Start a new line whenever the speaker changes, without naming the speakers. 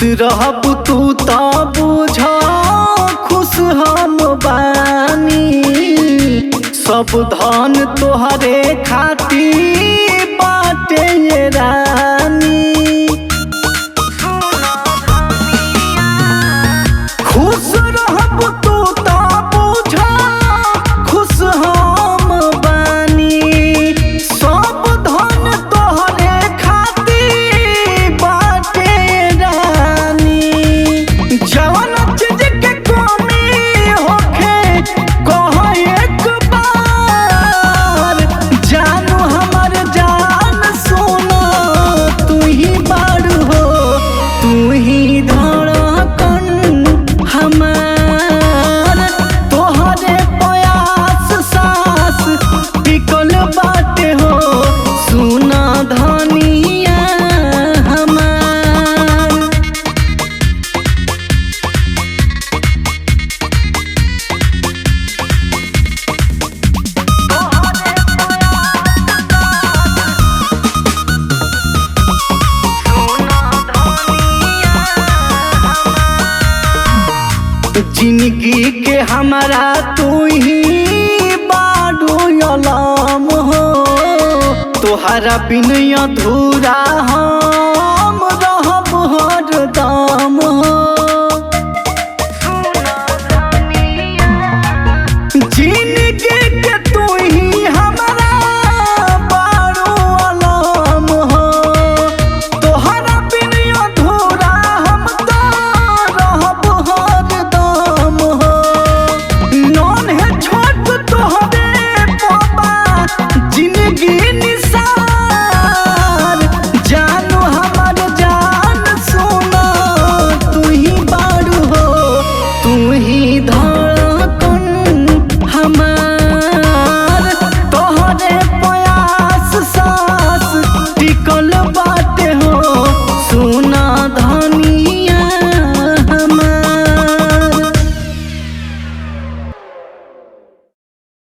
रहब तू त बुझ खुश हम बानी सब धन तोहरे खातिर बाटे ये रानी खुश रहब तू त बुझ खुश हम बानी सब धन तोहरे खातिर बाटे रानी जवन चीज के कमी होखे कह एक बार जानू हमर जान सोना तू ही बारू हो तू ही धड़कन हमार तोहरे प्रयास सास बिकल बाटे हो सुना धनिया हमार जिंदगी के हमारा तू ही बाडू अलाम हो तोहरा बिन अधूरा हम